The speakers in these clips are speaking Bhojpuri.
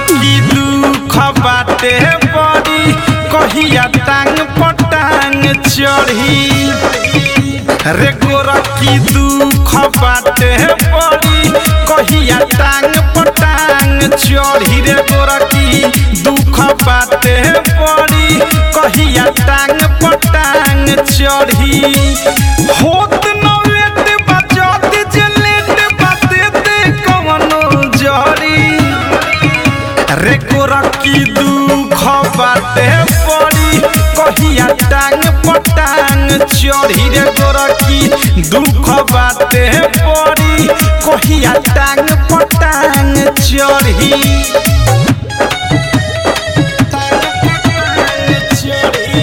की दुख बाटे बड़ी कहिया टांग पटांग चढ़ी रे गोरा की दुख बाटे बड़ी कहिया टांग पटांग चढ़ी रे गोरा की दुख बाटे बड़ी कहिया टांग पटांग चढ़ी होत नवेट बजत जलेट बतेते कवनो जड़ी रे गोरा की दुख बाटे पड़ी कहिया टांग पटांग चढ़ी रे गोरा की दुख बाटे पड़ी कहिया टांग पटांग चढ़ी टांग पटांग चढ़ी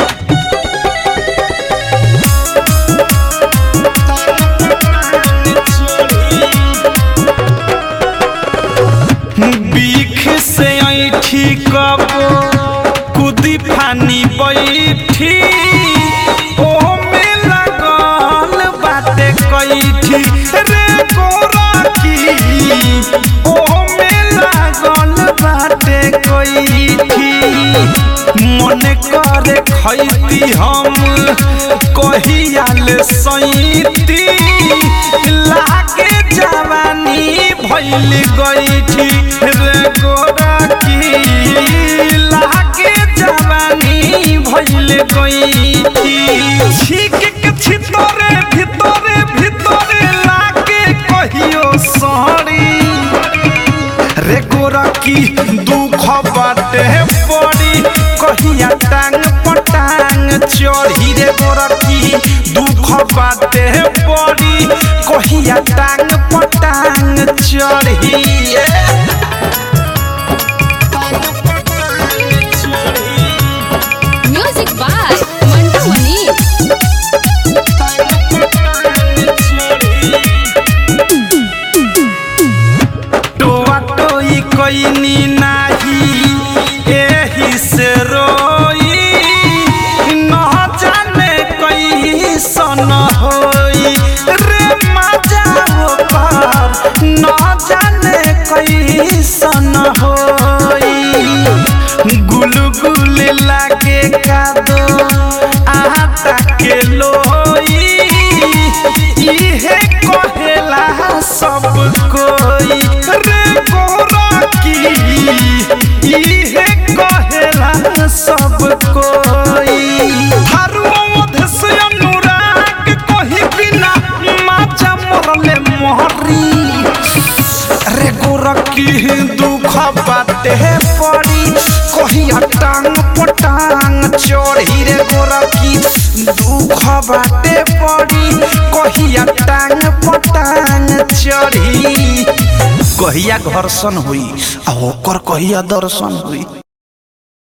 बीख से ऐठी कब कुदी फानी बैठी ओ में लगल बाटे कैठी रे गोरा की ओ में लगल बाटे कैठी मन करे खैती हम कहियाल सैती लागे जवानी भैल गईठी रे गोरा की लागे जवानी भैल गईठी छीक के छितरे भितरे भितरे लागे कहियो सड़ी रे गोरा की दुख बाटे पड़ी कहिया टांग पटांग चढ़ी रे गोरा की दुख बाटे पड़ी कहिया टांग पटांग चढ़ी ए। टांग पटांग चढ़ी, म्यूजिक बाय मंटू मनीष टांग पटांग चढ़ी। टोआ टोई कोइनी नाही एही से रोई न जाने कैसन होई रे मजा पार न जाने कैसन होई गुलु गुल लागे कादो आटा के लोई इहे कहेला सब कोई रे गोरा की इहे कहेला सब कोई थारुओ मध्य से अनुराग कही बिना माचा मरले मोहरी रे गोरा की दुख बाटे पड़ी कहिया टांग पटांग चढ़ी रे गोरा की दुख बाटे पड़ी कहिया टांग पटांग चढ़ी कहिया घर्षण हुई आ ओकर कहिया दर्शन हुई